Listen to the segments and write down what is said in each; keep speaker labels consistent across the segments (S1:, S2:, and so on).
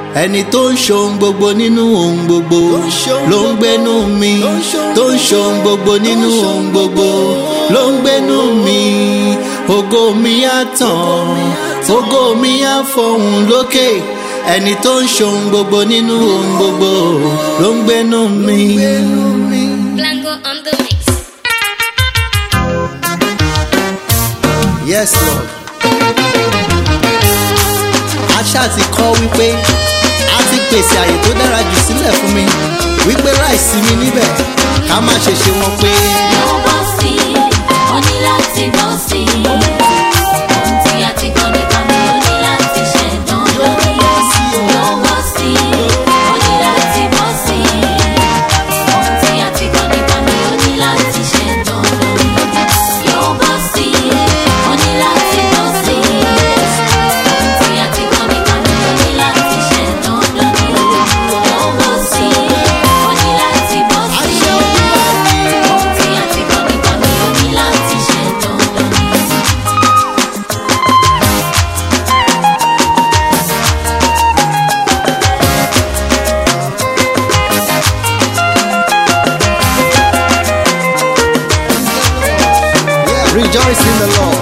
S1: ẹni tó ń ṣohun gbogbo nínú ohun gbogbo ló ń gbénú mi tó ń ṣohun gbogbo nínú ohun gbogbo ló ń gbénú mi ògo mi á tàn ògo mi á fọhùn lókè ẹni tó ń ṣohun gbogbo nínú ohun gbogbo ló ń gbénú mi.
S2: Blanco on the mix.
S1: yes lord aṣá ti kọ́ wípé a ti pèsè àyè tó dára jù sílẹ̀ fún mi wípé láìsí mi níbẹ̀ ká má ṣe ṣe wọn pé
S3: Yóò bọ́ sí i, ó ní láti bọ́ sí i. Ohun tí a ti kọ́ nípa mi, ó ní láti ṣe dandan. Yóò bọ́ sí i, ó ní láti bọ́ sí i. Ohun tí a ti kọ́ nípa mi, ó ní láti ṣe dandan. Yóò bọ́ sí i, ó ní láti bọ́ sí i. Ohun tí a ti kọ́ nípa mi, ó ní láti ṣe dandan. Yóò bọ́ sí i, ó ní láti bọ́ sí i. Ohun tí a ti kọ́ nípa mi, ó ní láti ṣe dandan.
S1: rejoice in the lord.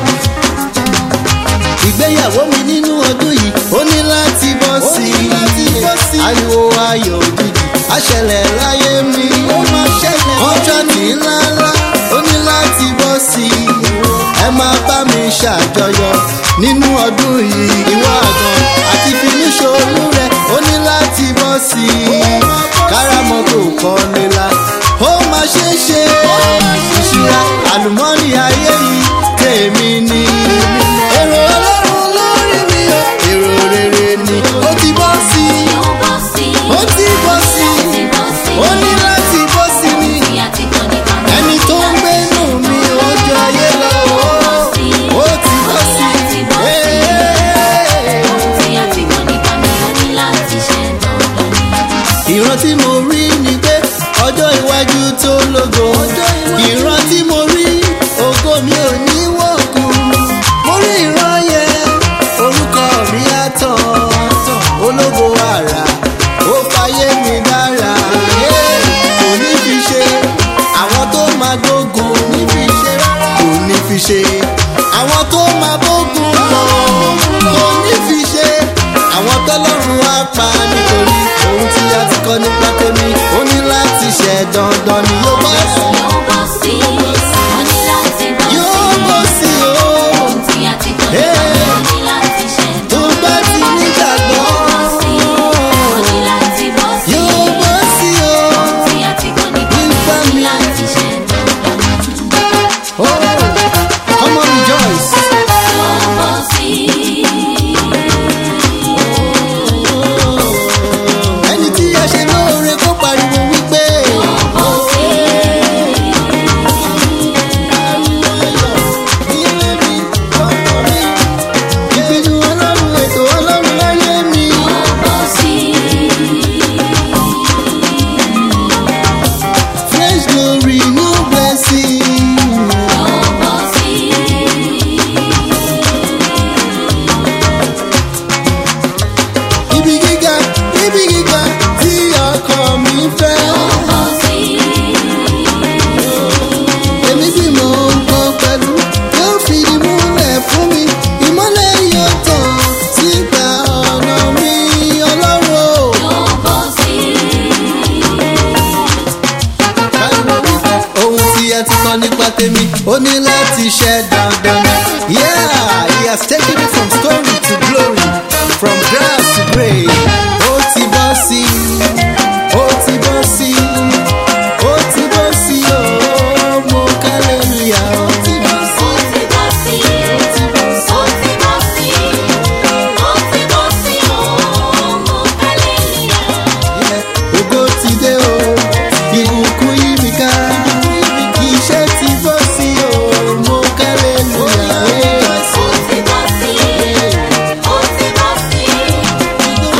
S1: ìgbéyàwó mi nínú ọdún yìí ó ní láti bọ́ sí i ariwo ayọ̀ òjijì àṣẹlẹ̀ láyé mi kọ́ńtrátì ńláńlá ó ní láti bọ́ sí i ẹ máa bá mi ṣàjọyọ̀ nínú ọdún yìí ìwọ àgàn àti finiṣolú rẹ ó ní láti bọ́ sí i kárámọ́tò kọ́ nílá ó máa ṣe é ṣe ìṣúra àlùmọ́ọ́nì ayé yìí tèmi ni èrò ọlọ́run lórí mi o èrò rere ni ó ti bọ́ sí i
S3: Yóò bọ́ sí i,
S1: ó ti bọ́ sí
S3: láti
S1: i
S3: bọ́ sí i.
S1: ó ní láti bọ́ sí mi
S3: Tí a ti kọ́ nípa mi,
S1: ẹni tó ń gbénú mi ó jọ ayé lọ ó ó ti bọ́ sí i. Hey.
S3: ohun tí a ti kọ́ nípa mi, ó ní láti ṣe dandan.
S1: ìran tí mo rí ni pé ọjọ́ iwájú tó lógo ìran tí mo rí ògo mi ò ní wọ̀kú mo rí ìran yẹn orúkọ mi á tàn ológo àrà ó fayé mi dára Yeah. kò ní fi ṣe àwọn tó máa gbógun kò ní fi ṣe àwọn tó máa bógun lọ kò ní fi ṣe àwọn tọ́lọ́run á pa nítorí ohun tí a ti kọ́ nípa tèmi ó ní láti ṣe dandan ni yóò bá sí
S3: Yóò bọ́ sí i, ó ní láti bọ́ sí
S1: yóò
S3: i.
S1: bọ́ sí o
S3: Ohun tí a ti kọ́ nípa mi, ó ní láti ṣe
S1: tó
S3: dandan.
S1: bá ti nígbàgbọ́
S3: Yóò bọ́ sí i, ó ní láti bọ́ sí i.
S1: yóò bọ́ sí o
S3: Tí a ti kọ́ nípa mi, ó ní láti ṣe dandan.
S1: oh come on rejoice.
S3: Yóò bọ́ sí i.
S1: ẹni tí a ṣe lóore kó pariwo wípé
S3: Yóò bọ́ sí i.
S1: ilé mi ọkọ mi ìpinnu ọlọ́run ètò ọlọ́run láyé mi.
S3: Yóò bọ́ sí i.
S1: fresh glory new blessing.
S3: Yóò bọ́ sí i.
S1: ibi gíga ibi gíga tí ọkọ mi fẹ́.
S3: Yóò bọ́ sí i.
S1: èmi bí mo ń kọ́ pẹ̀lú yóò fi ìmúlẹ̀ fún mi ìmọ́lẹ̀ yóò tàn síta ọ̀nà mi ọlọ́run o.
S3: Yóò bọ́ sí i.
S1: Báyọ̀ wípé ohun tí ẹ ti kọ́ nípa tèmi ó ní láti ṣe dandan. Yeah, he has taken me from story to glory, from grass to grave. Ó ti bọ́ sí i, ó ti bọ́ sí i, ó ti bọ́ sí i, ó mo kálẹ̀lúyà. Ó ti bọ́ sí
S3: Ó ti bọ́ sí i. Ó ti bọ́ sí i. Ó ti bọ́ sí i. Ọmọ hallelujah.
S1: i, ògo ti dé o, ìbùkún yí mi ká. Iṣẹ́ ti bọ́ sí i, ó mo kálẹ̀lúyà.
S3: Ó ti bọ́ sí i. Ó ti bọ́ sí i.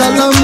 S1: lọ́mọ